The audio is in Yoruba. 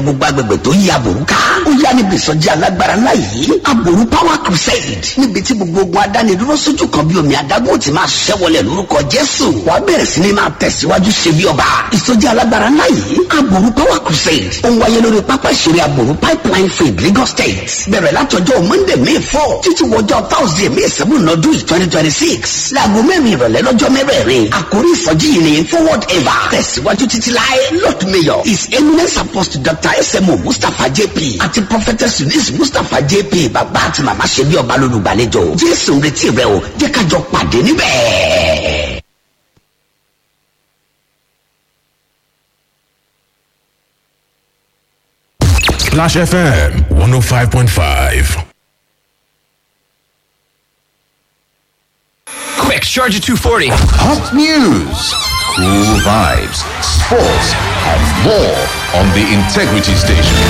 gbogbo agbègbè tó yí àbòrú ká ó yá níbi ìsọjí alágbára ńlá yìí àbòrú power crusade níbi tí gbogbo ogun adánidúró sójú kan bí omi adágún ti máa ṣẹ́ wọlé lórúkọ jésù wàá bẹ̀rẹ̀ sí ni máa tẹ̀síwájú ṣe bí ọba ìsọjí alágbára ńlá yìí àbòrú power crusade ó ń wáyé lórí pápá ìṣeré àbòrú pipeline field lagos state bẹ̀rẹ̀ látọjọ́ monday may four títí wọjọ́ thursday may seven ọdún twenty twenty six láago mẹ́rin ìrọ̀lẹ́ lọ́jọ́ mẹ́rẹ̀ẹ̀rin àkórí ìsọjí yìí ni forward ever tẹ̀síwájú títí láé lord mayor his eminence apostle dr smo mustapha jp àti prophetess eunice mustapha jp bàbá àti màmá ṣe bí ọba lólùgbàlejò jésù ń retí rẹ o jẹ́ ká jọ pàdé níbẹ̀. Splash FM 105.5. Quick, charge at 240. Hot news, cool vibes, sports, and more on the Integrity Station.